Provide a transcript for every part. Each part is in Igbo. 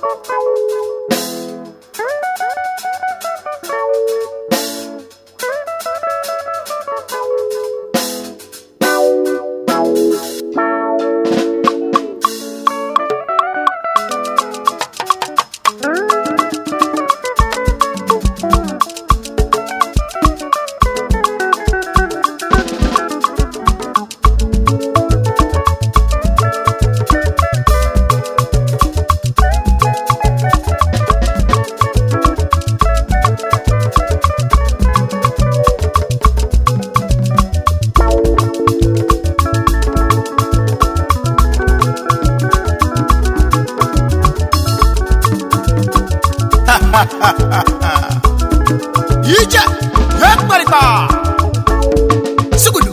ije ya mkparịta sugudu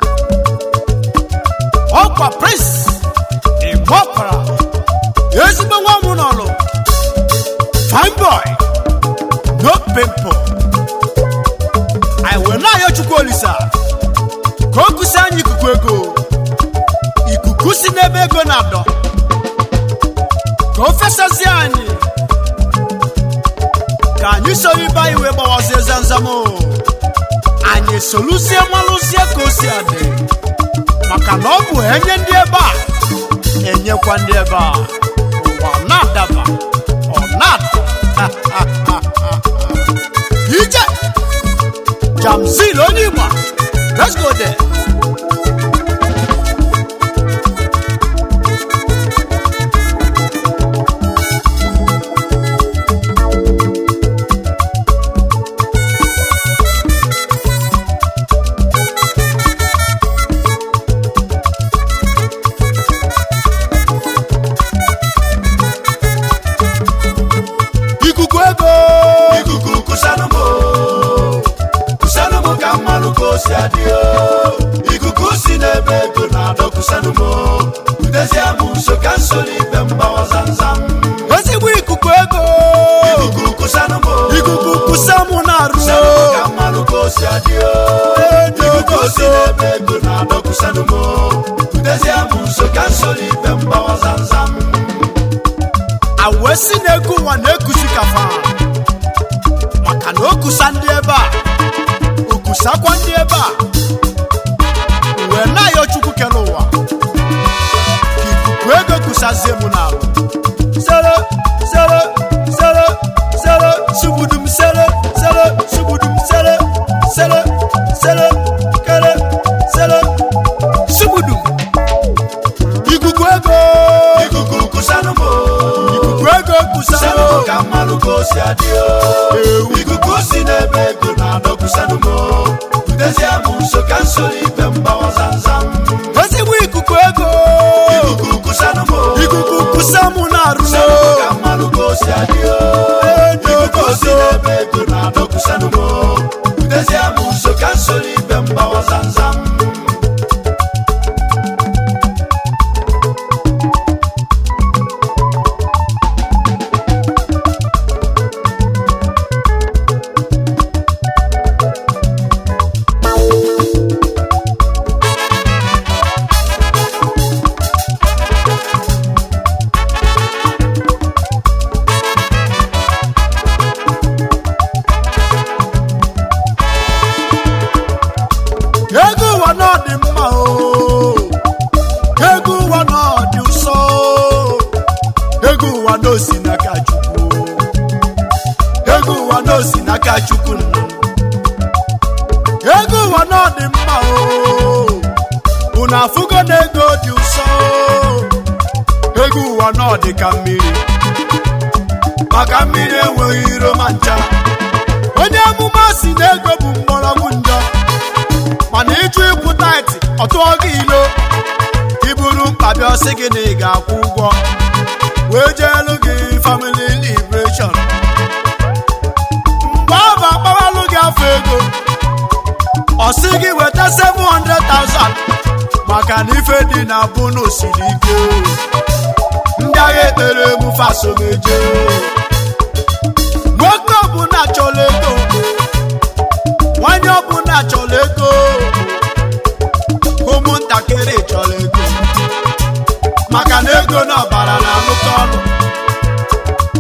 ọkwa prince ịgbọpara ezigbo nwa m n'ọlụ fine boy no pimple anyị wee na-ayọ chukwu olisa ka o kusi anyị ikuku ego ikuku si n'ebe ego na-adọ ka o fesazie anyị ka anyị soro ibe anyị wee gbawazie zamzam o. anyị soluzie malụzie ka o si adị maka na ọ bụ enye ndị ebe a enyekwa ndị ebe a ụwa ọ na-adaba ọ na-ada ije jamzil onye igba let's go there ikuku ego ikuku kusanumo kusanumo ka mmanụ ka o si adị o ikuku si n'ebe ego na-adọ kusanumo udezie m nso ka nso n'ibe mgbawa zamzam ezigbo ikuku ego ikuku kusanumo ikuku kusa mụ na-arụ kusanumo ka mmanụ ka o si adị o ikuku si n'ebe ego na-adọ kusanumo udezie m nso ka nso n'ibe mgbawa zamzam awesi na-ego ụwa na-ekusi kafa maka na o kusa ndị ebe a o kusakwa ndị ebe a wee na-ayọ chukwu kere ụwa ka ikuku ego kusazie mụ n'alụ sere sere sere sere sugudum sere sere sugudum sere sere sere kere sere sugudum ikuku ego ikuku kusanumo ikuku ego kusa kusanumo ka mmanụ ka o si adị o ikuku si n'ebe ego na-adọ kusanumo udezie m nso ka nso n'ibe mgbawa zamzam ezigbo ikuku ego ikuku kusanumo ikuku kusa mụ na-arụ kusanumo ka mmanụ ka o si adị o ikuku si n'ebe ego na-adọ kusanumo udezie m nso ka nso n'ibe mgbawa zamzam ego ụwa na ọ dị mma o ego ụwa na ọ dị ụsọ ego ụwa na osi n'aka chukwu ego ụwa na osi n'aka chukwu nna ego ụwa na ọ dị mma o unu afụgo na ego dị ụsọ ego ụwa na ọ dị ka mmiri maka mmiri enweghị iro ma ncha onye amụma si na ego bụ mgbọrọgwụ njọ mana ịjụ ịkwụ taịtị ọ tụọ gị ilo iburu mkpa bịa ọsị gị na ị ga-akwụ ụgwọ wee jeelu gị famili liberation mgbe ọ bụ akpawalụ gị afọ ego ọ sị gị weta 700,000 maka na ife dị na bunu siri ike ndị agha ekpere emufe asomeje nwoke ọbụla chọrọ ego nwanyị ọbụla chọrọ ego ụmụntakịrị chọrọ ego maka na ego na ọbara na-alụkọ ọnụ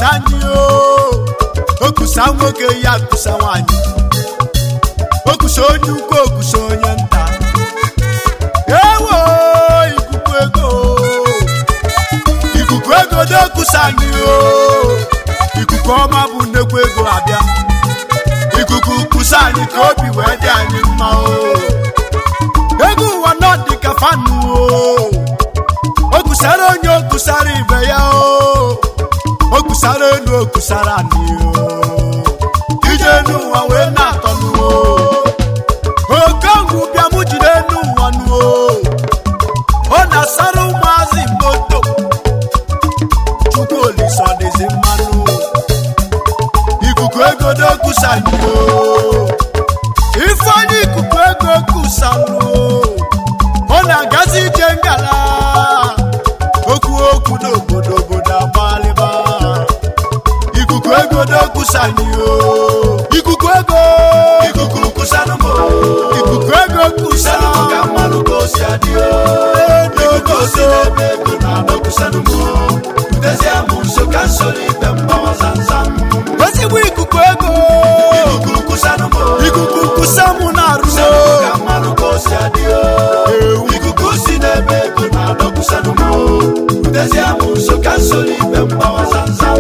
kusa anyị o okusa nwoke ya kusa nwanyị okusa onye ukwu okusa onye nta ewo ikuku ego ikuku ego na-ekusa anyị o ikuku ọma bụ nnekwu ego abịa ikuku kusa anyị ka obi wee dị anyị mma o ego ụwa nọ dị ka fanu o o kusara onye o kusara ibe ya o o kusara enu o kusara anyị o ije n'ụwa wee na-atọ n'uo okongwu bịa mụ jide n'ụwa n'uo ọ na-asara ụmụazị moto chukwu olisa dịzi mmanụ ikuku ego n'okusa anyị o ifeanyị ikuku ego kusanụ ọ na-agazi ije ngala okwu okwu n'obodo obodo agbalịba ikuku ego n'okusa anyị o ikuku ego ikuku kusanụ m ikuku ego kusa kusanụ m ka mmanụ ka o si adị o ikuku o si n'ebe ego na-adọ kusanụ m butezie m nso ka nsoro ibe mgbawa zamzam ezigbo ikuku ego ikuku kusanụ m ikuku kusa mụ na-arụ kusanụ m ka mmanụ ka o si adị o ikuku si n'ebe ego na-adọ kusanụ m butezie m nso ka nsoro ibe mgbawa zamzam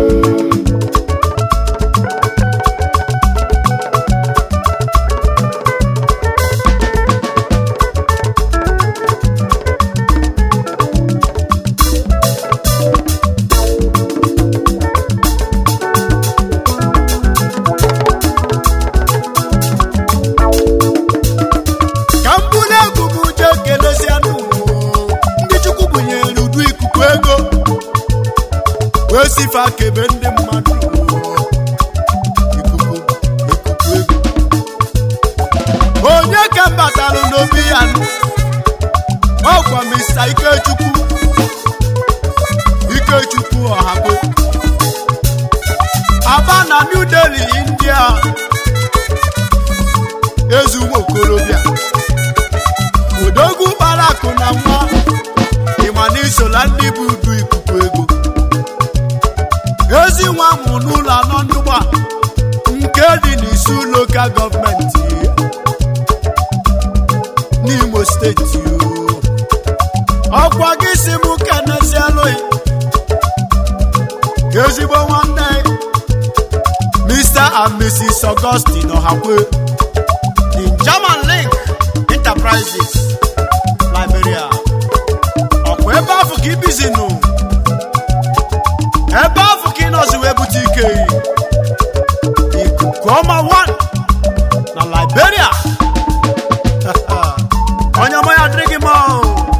ka m bụrụ egwu m jee kelezie n'ụwa ndị chukwu bunyere udu ikuku ego wee sife akebe ndị mmadụ ikuku ikuku ego onye ka m batalụ n'obi ya nụ? ọkwa mista ikechukwu ikechukwu ọhago aba na new delhi india ezi ụmụ okorobịa odogwu kpara akụ na nwa ịma na isola ndị bụ udu ikuku ego ezi nwa mụ n'ụlọ anọ ndụgba nke dị n'isu lokal gọọmenti n'imo steeti o. ọkwa gị si m kenezielụghị ezigbo nwanne mr and mrs augustine ọhakwe the german link enterprises liberia ọkwa ebe afọ ka ibizi nụ ebe afọ ka ịnọzi wee bute ike ikuku ọma 1 na liberia onye ọma ya adịrị gị mma o.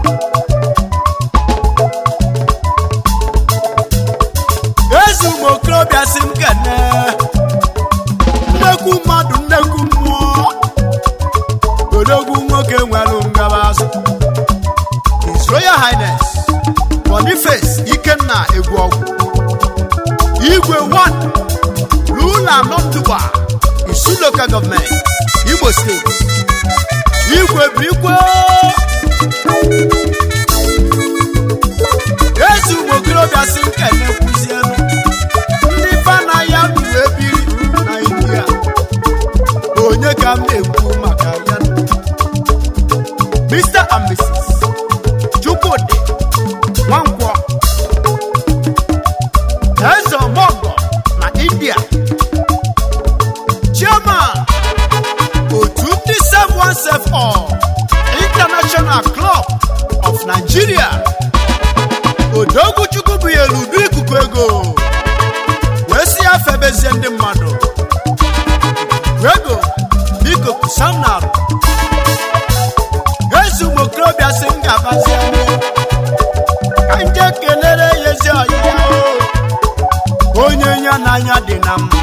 ezi ụmụ okorobịa si m kene nnekwu mmadụ nnekwu mmụọ odogwu nwoke nwere ngabazụ His Royal Highness Boniface Ikenna Egwuọgwụ Igwe 1 Rula Nọtụba Isu Local Government Igbo State Igwe Bikwe ezi ụmụ okorobịa si nkene kwuzielu ndị fana ya bụ ebiri na india onye ka m na-ekwu maka ya Mr. and Mrs. Chukwudi Nwankwọ Eze Omogo na India Chairman otu ndị Save One Save All International Club of Nigeria Odogwuchukwu bụ ya udu ikuku ego wee si ya febezie ndị mmadụ ego biko kusam na arụ ezi ụmụ okorobịa si m ga-abazi anya ka nje kelere ya ezi ọyịya o onye ya n'anya dị na mma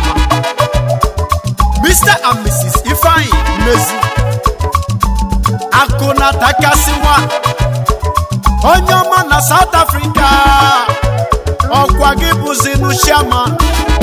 Mr. and Mrs. Ifeanyi Mmezi akụ na takasịwa onye ọma na South Africa ọkwa gị bụzinu chairman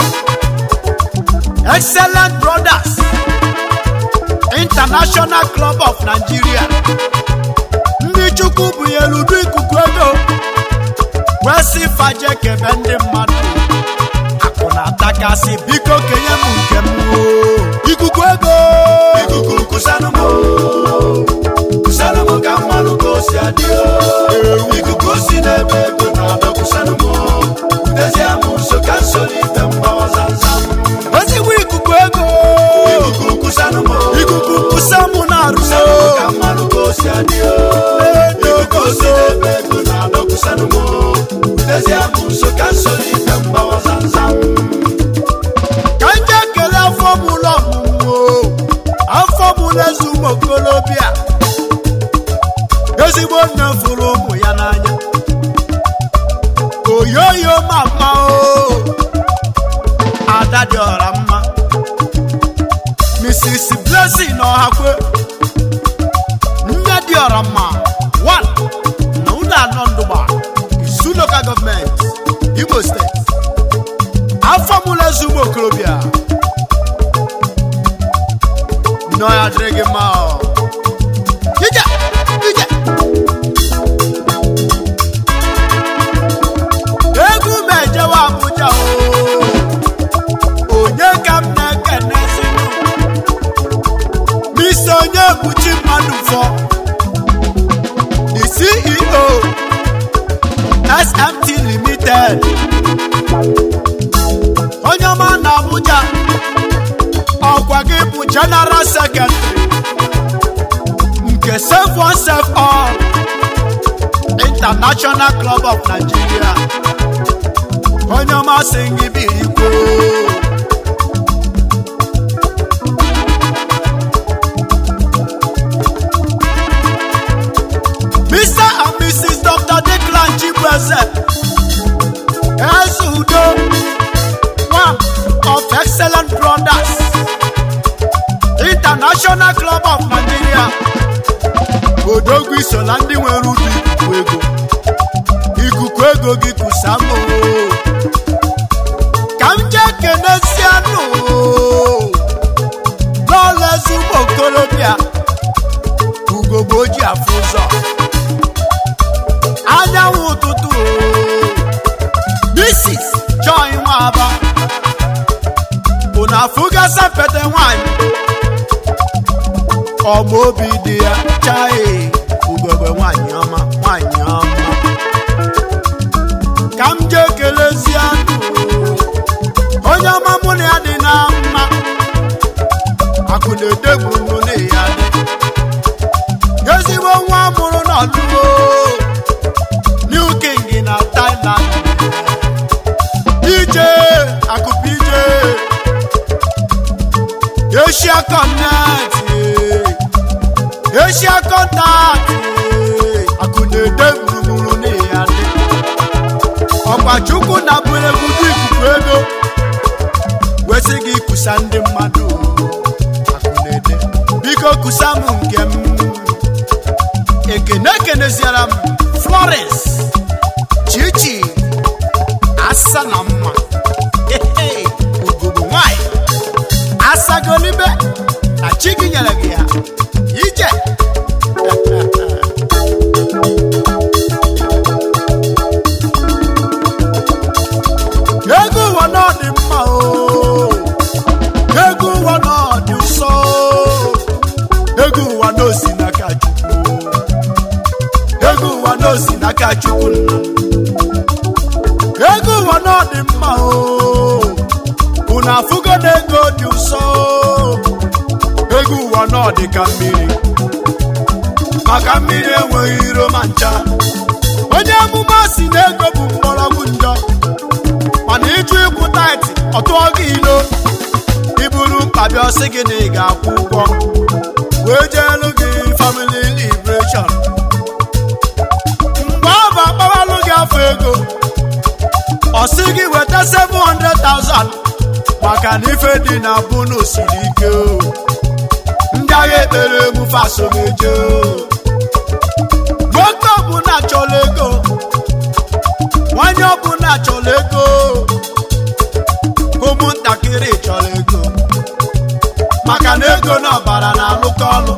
excellent brothers international club of nigeria ndị chukwu bunyere udu ikuku ego wee si faje kebe ndị mmadụ akụ ntakasị biko kenye m nke m o. ikuku ego ikuku kusanụ m kusanụ m ka mmanụ ka o si adị o ikuku si n'ebe ego na-adọ kusanụ m butezie m nso ka nso n'ife mgbawa zamzam ezigbo ikuku ego ikuku kusanụ m ikuku kusa mụ na-arụso kusanụ m ka mmanụ ka o si adị o ikuku si n'ebe ego na-adọ kusanụ m butezie m nso ka nso n'ife mgbawa zamzam ka nje ekele afọ m ụlọ ọmụmụ o. afọ m na-ezu ụmụ okolobịa ezigbo nne fụrụ ụmụ ya n'anya oyoyo mama o ada dị ọra mma mrs blessing ọhakwe nne dị ọra mma one na ụlọ anọ ndụgba isu local gọọmenti imo steeti afọ m na-ezu ụmụ okorobịa nọ ya dịrị gị mma ọ. ije ije egwu m ejewe abụja o onye ka m na-ekenezi misi onye buchi mmadụ fọ the ceo smt limited onye ọma na abuja ọkwa gị bụ general secretary nke save one save all international club of nigeria onye ọma sị gị birikwo mr and mrs dr declan chibueze eze udo one of excellent brothers international club of nigeria odogwu iso na ndị nwere udu ikuku ego ikuku ego gị kusamụ ka m jee kenesianụ n'ọlezi ụmụ okorobịa ugogbe ojii afụ ụzọ anyanwụ ụtụtụ mrs joy nwaba unu afụgasa pete nwanyị ọma obi dị ya chae ugogbe nwanyị ọma nwanyị ọma ka m jee kelezie onye ọma mụ na ya dị na mma akụ na-edegbu mụ na ya dị ezigbo nwa mụrụ n'ọlụgo new king na thailand ije akụpụ ije asia connect asia contact akụ na-ede gburugburu na ya dị ọkwa chukwu na bụregwu dị ikuku ego wesị gị kusa ndị mmadụ akụ na-ede biko kusa m nke m ekene ekeneziara m florence chichi asa na mma Hehe, ugogbe nwanyị asagolibe na chi gị nyere gị ya ije ego ụwa na ọ dị mma o ego ụwa na ọ dị nsọ ego ụwa na osi n'aka chukwu ego ụwa na osi n'aka chukwu nna ego ụwa na ọ dị mma o unu afụgo na ego dị ụsọ ego ụwa na ọ dị ka mmiri maka mmiri enweghị iro ma ncha onye amụma si na ego bụ mgbọrọgwụ njọ mana ịjụ ịkwụ taịtị ọ tụọ gị ilo iburu mkpabi ọsị gị na ị ga-akwụ ụgwọ wee jeelu gị family liberation mgbe ọ bụ akpawalụ gị afọ ego ọ sị gị weta 700,000 maka na ife dị na bunu siri ike o ndị agha ekpere emufe asomeje o nwoke ọbụla chọrọ ego nwanyị ọbụla chọrọ ego ụmụntakịrị chọrọ ego maka na ego na ọbara na-alụkọ ọlụ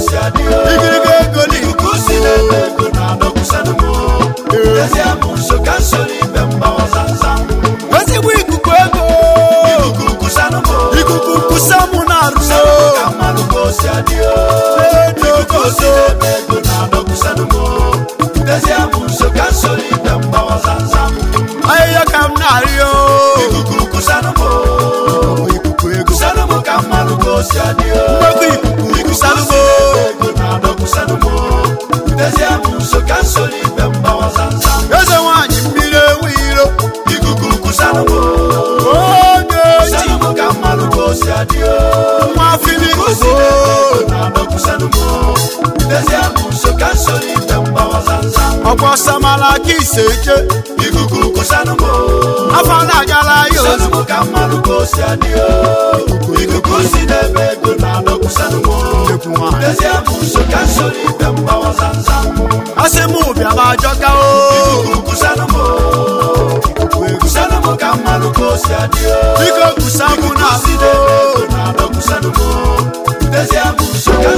si adị o igiriga ego dị ikuku si n'ebe ego na-adọkwụsanụ m Dezie m nso ka nso n'ibe mgbawa zamzam ezigbo ikuku ego ikuku kusanụ m ikuku nkusa mụ na-arụ ka mmanụ ka o si adị o ikuku si n'ebe ego na-adọkwụsanụ m Dezie m nso ka nso n'ibe mgbawa zamzam ahịhịa ka m na-arịọ ikuku kusanụ m ikuku ego kusanụ m ka mmanụ ka o si adị o mgbekọ ikuku ikusanụ m ego na-adọkwụsanụ m Dezie m nso ka nso n'ibe mgbawa zamzam eze nwaanyị mmiri enwe iro ikuku kusanụ m oge ji kusanụ m ka mmanụ ka o si adị o nwa fili Kosi ogo n'ebe na-adọkwụsanụ m Dezie m nso ka nso n'ibe mgbawa zamzam ọkwa samala ka ise eje ikuku kusanụ m afọ na-agala ya kusanụ ozu m ka mmanụ ka o si adị o ikuku si n'ebe ego na-adọkwụsanụ m ekwu nwaanyị Dezie m nso ka nso n'ibe mgbawa zamzam asị m ụbịa ma ajọka o ikuku kusanụ m ikuku ego kusanụ m ka mmanụ ka o si adị o biko kusa mụ na si n'ebe ego na-adọkwụsanụ m Dezie m nso ka